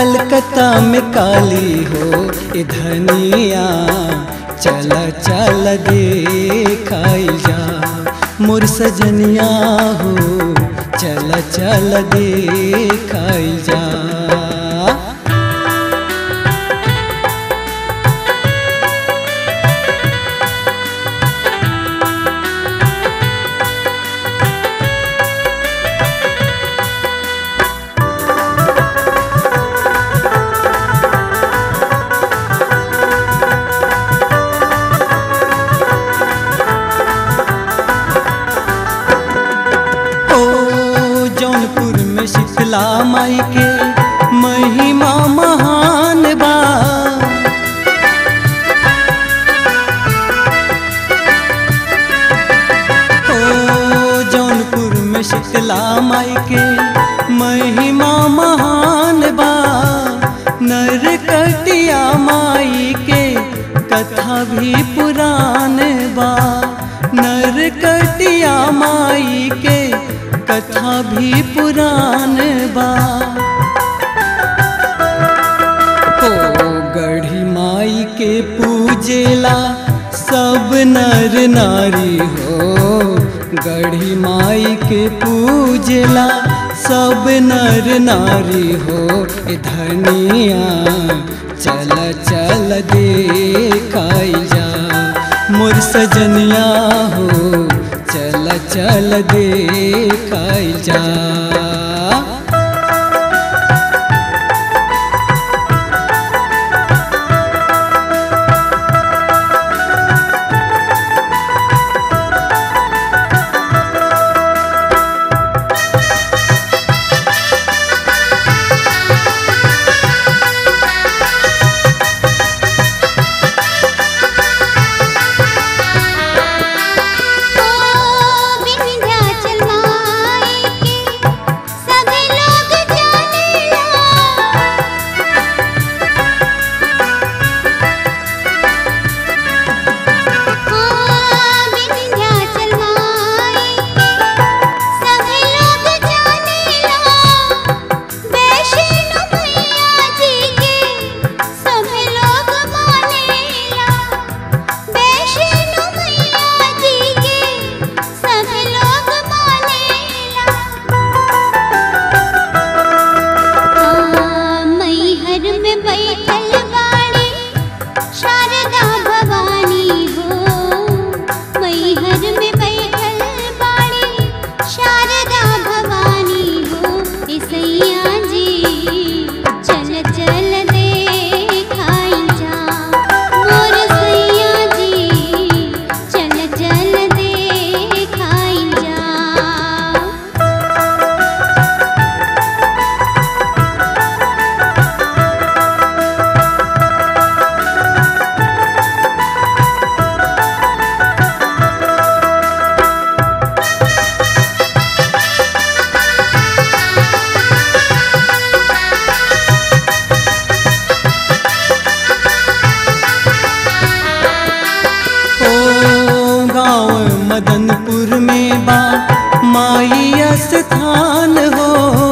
कलकत्ता में काली हो ए धनिया चल चल देखाई जा मोर सजनिया हो चल चल देखाई जा ओ जौनपुर में शीतला माई के महिमा महान बा ओ जौनपुर में शीतला माई के महिमा महान बा नरकटिया माई के कथा भी पुरान बा नरकटिया माई के कथा भी पुरान बा ओ गढ़ी माई के पूजेला सब नर नारी हो गढ़ी माई के पूजेला सब नर नारी हो ए धनिया चल चल देखाई जा मोर सजनिया हो चल चल देखाई जा ओ विंध्याचल माई के सभी लोग जानेला ओ विंध्याचल माई के सभी लोग जानेला वैष्णो मैया जी के सभी लोग मानेला वैष्णो मैया जी के सभी लोग मानेला मैहर में बैठल बाड़ी शारदा भवानी हो मैहर में बैठल बाड़ी शारदा भवानी हो ईसैया जी चल चल देखाई जा मोर सैया जी चल चल देखाई जा ओ गाँव मदनपुर में बा माई स्थान हो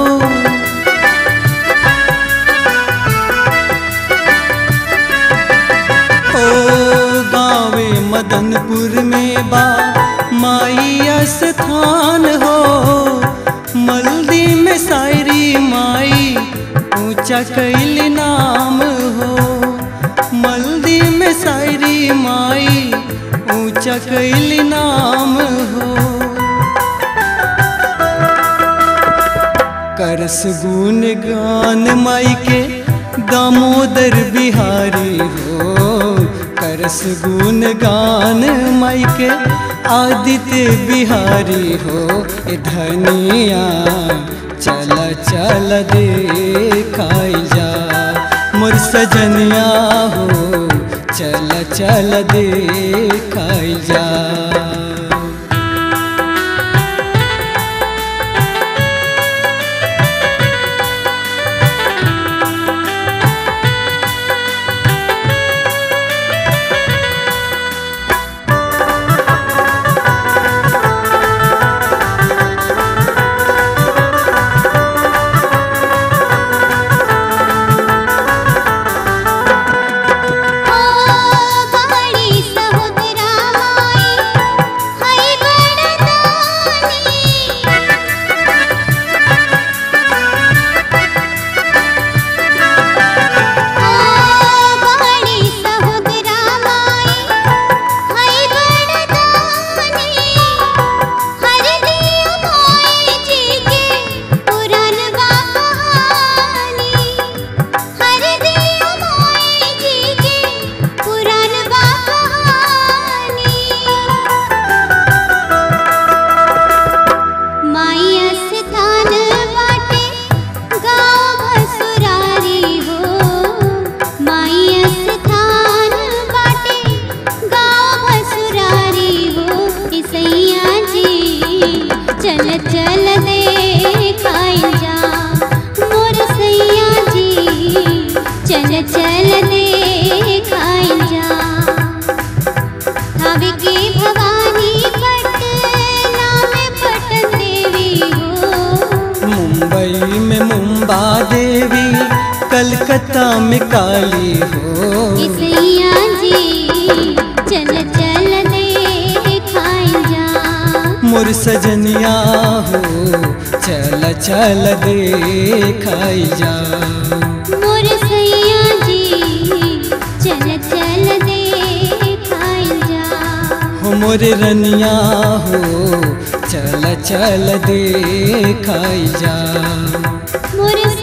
ओ गाँव मदनपुर में बा माई स्थान हो मल्दी में सायरी माई ऊंचा कैल नाम हो मल्दी में सायरी माई ऊंचा कैल नाम हो करस गुण गान माई के दामोदर बिहारी हो करस गुण गान माई के आदित्य बिहारी हो ए धनिया चल चल देखाई जा मोर सजनिया हो चल चल देखाई जा में काली हो इसैया जी चल चल दे खाई जा मोर सजनिया हो चल चल देखाई जा मोर सैया जी चल चल दे खाई जा हो मोर रनिया हो चल चल देखाई जा मोर